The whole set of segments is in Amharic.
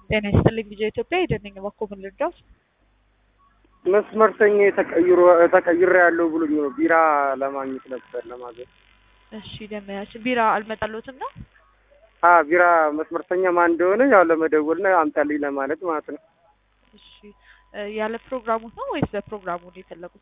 ጤና ይስጥልኝ ልጄ ኢትዮጵያ ሄደንኝ እባክዎ ምን ልርዳዎት? መስመርተኛ ተቀይሮ ተቀይሬ ያለው ብሎኝ ነው ቢራ ለማግኘት ነበር ለማዘዝ። እሺ ደመያችን ቢራ አልመጣልዎትም ነው? አ ቢራ መስመርተኛ ማን እንደሆነ ያው ለመደወል ነው አምጣልኝ ለማለት ማለት ነው። እሺ እ ያለ ፕሮግራሙ ነው ወይስ በፕሮግራሙ ነው የፈለጉት?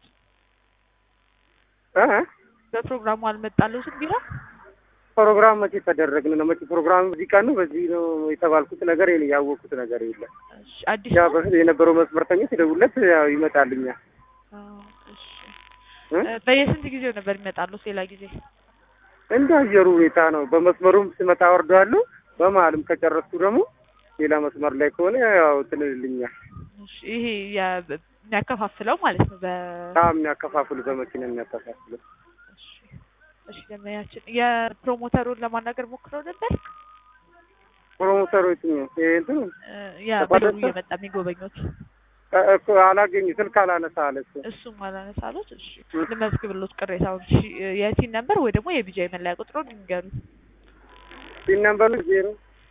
እ በፕሮግራሙ አልመጣልዎትም ቢራ? ፕሮግራም መቼ ተደረግን ነው? መቼ ፕሮግራም በዚህ ቀን ነው በዚህ ነው የተባልኩት ነገር የለ ያወቅኩት ነገር የለም። እሺ አዲስ ያ ነው? በፊት የነበረው መስመርተኛ ሲደውልለት ያው ይመጣልኛል። አዎ፣ እሺ እ? እ በየስንት ጊዜው ነበር የሚመጣልዎት ሌላ ጊዜ? እንደ አየሩ ሁኔታ ነው። በመስመሩም ስመጣ አወርደዋለሁ። በመሀልም ከጨረስኩ ደግሞ ሌላ መስመር ላይ ከሆነ ያው ትልልኛል። እሺ ይሄ የ- የሚያከፋፍለው ማለት ነው በ በጣም የሚያከፋፍሉ በመኪና የሚያከፋፍሉ እሺ እሺ ደመያችን የፕሮሞተሩን ለማናገር ሞክረው ነበር? ፕሮሞተሩ የትኛው ይሄ እንትን እ ያ ተቋረጠ? በደሩ እየመጣ የሚጎበኙት እ እኮ አላገኙ ስልክ አላነሳ አለ እሱ። እሱም አላነሳሉት። እሺ እ። ልመዝግብሎት ቅሬታውን። እሺ የቲን ነምበር ወይ ደግሞ የቢጃይ መለያ ቁጥሩን ይንገሩ። ሲን ነምበሩ ዜሮ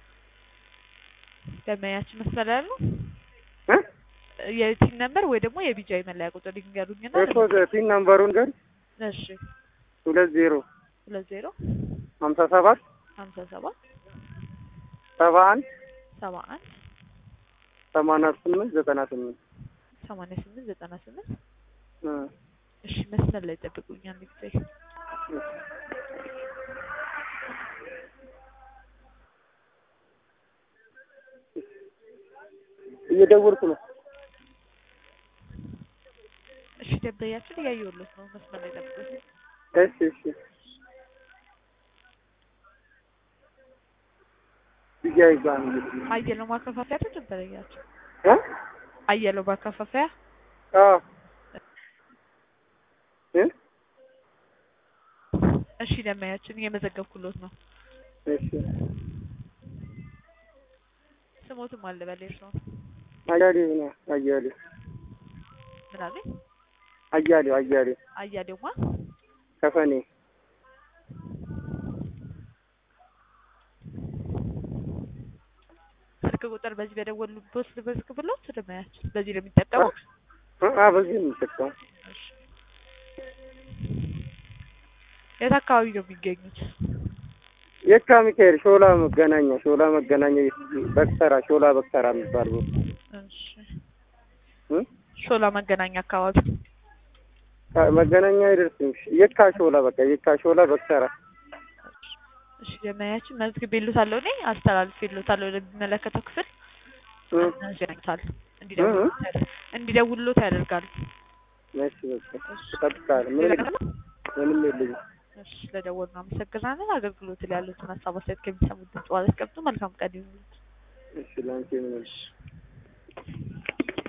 ደመያችን መስመር ያሉ እ የቲን ነምበር ወይ ደግሞ የቢጃይ መለያ ቁጥር ይንገሩኝና እኮ ሲን ነምበሩን ገር እሺ ሁለት ዜሮ ሁለት ዜሮ ሀምሳ ሰባት ሀምሳ ሰባት ሰባ አንድ ሰባ አንድ ሰማንያ ስምንት ዘጠና ስምንት ሰማንያ ስምንት ዘጠና ስምንት እ እሺ መስመር ላይ ጠብቁኝ አንድ ጊዜ እየደወልኩ ነው። እሺ ደንበኛችን እያየሁሎት ነው መስመር ላይ ጠብቁኝ እሺ እሺ ቢጃይ ጋር ነው እንግዲህ አየለው ማከፋፈያ አይደል ደንበኛችን እ አየለው ማከፋፈያ አዎ እ እሺ ደንበኛችን እየመዘገብኩሎት ነው እሺ ስሞትም አለ በሌሽ ነው አያሌው ነው አያሌው ምን አለኝ አያሌው አያሌው አያሌውማ ከፈኔ ስልክ ቁጥር በዚህ በደወሉበት ልመዝግብሎት ደንበኛችን በዚህ ነው የሚጠቀሙት እ አ በዚህ ነው የምጠቀመው። እሺ የት አካባቢ ነው የሚገኙት የካ ሚካኤል ሾላ መገናኛ ሾላ መገናኛ በክተራ ሾላ በክተራ የሚባል ቦታ እሺ እ ሾላ መገናኛ አካባቢ ካ- መገናኛ አይደርስም። የካ ሾላ በቃ የካ ሾላ በክተራ እሺ ደንበኛችን መዝግቤልዎታለሁ እኔ አስተላልፌልዎታለሁ ለሚመለከተው ክፍል እ ያገናኙታል እንዲደውሉት ያደርጋል እንዲደውሉት ያደርጋሉ እሺ በቃ እጠብቃለሁ። ምንም ምንም የለኝም። እሺ ስለደወሉ አመሰግናለን አገልግሎት ላይ ያሉትን ሀሳብ አስተያየት ከሚሰሙት ድምጽ ዋለ መልካም ቀን ይሁንልዎት እሺ ላንቺ ምንም